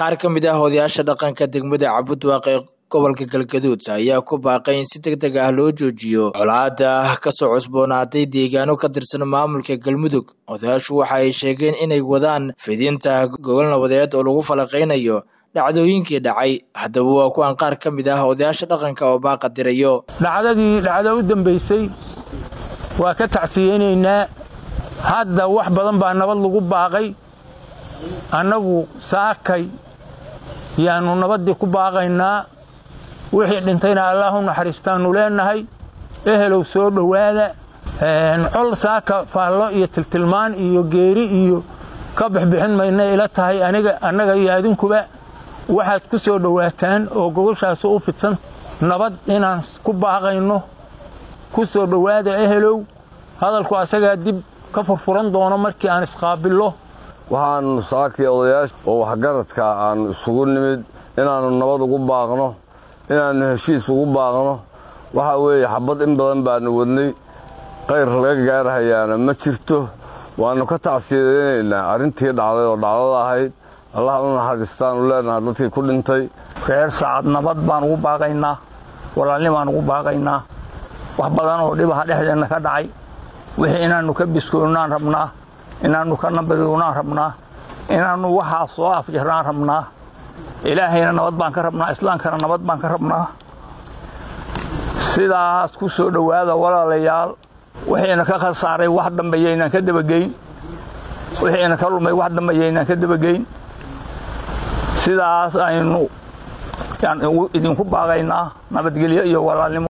qaar ka mid ah odayaasha dhaqanka degmada cabudwaaq ee gobolka galgaduud ayaa ku baaqay in si deg deg ah loo joojiyo colaada kasoo cusboonaaday deegaano ka tirsan maamulka galmudug odayaashu waxa ay sheegeen inay wadaan fidinta gogol nabadeed oo lagu falaqaynayo dhacdooyinkii dhacay haddaba waa kuwan qaar ka mid ah odayaasha dhaqanka oo baaqa dirayo dhacdadii dhacdo u dambaysay waa ka tacsiyeynaynaa hadda wax badan baa nabad lagu baaqay annagu saakay yaannu nabaddii ku baaqaynaa wixii dhintayna allaah u naxariistaannu leennahay ehelow soo dhowaada col saaka faallo iyo tiltilmaan iyo geeri iyo ka bixbixin mayna ila tahay aniga annaga iyo adinkuba waxaad ku soo dhowaataan oo gogoshaasi u fidsan nabad inaan ku baaqayno ku soo dhowaada ehelow hadalku asagaa dib ka furfuran doono markii aan isqaabillo waxaannu saakii odayaasha oo waxgaradka aannu isugu nimid inaannu nabad ugu baaqno inaannu heshiis ugu baaqno waxaa weeye xabad in badan baannu wadnay qayr laga gaarhayaana ma jirto waannu ka tacsiyadaynaynaa arrintii dhacday oo dhacdada ahayd allah u naxariistaannu leenaha dadkii ku dhintay reer saacad nabad baan ugu baaqaynaa walaalnimaan ugu baaqaynaa wax badan oo dhibaha dhexdeenna ka dhacay wixii inaannu ka biskoonnaan rabnaa inaannu ka nabadownaan rabnaa inaannu waxaa soo afjarnaan rabnaa ilaahayna nabad baan ka rabnaa islaamkana nabad baan ka rabnaa sidaas ku soo dhowaada walaalayaal wixiina ka khasaaray wax dambeeyaynaan ka dabageyn wixiina ka lumay wax dambeeyaynaan ka dabageyn sidaas aynu idinku baaqaynaa nabadgelyo iyo walaalnimo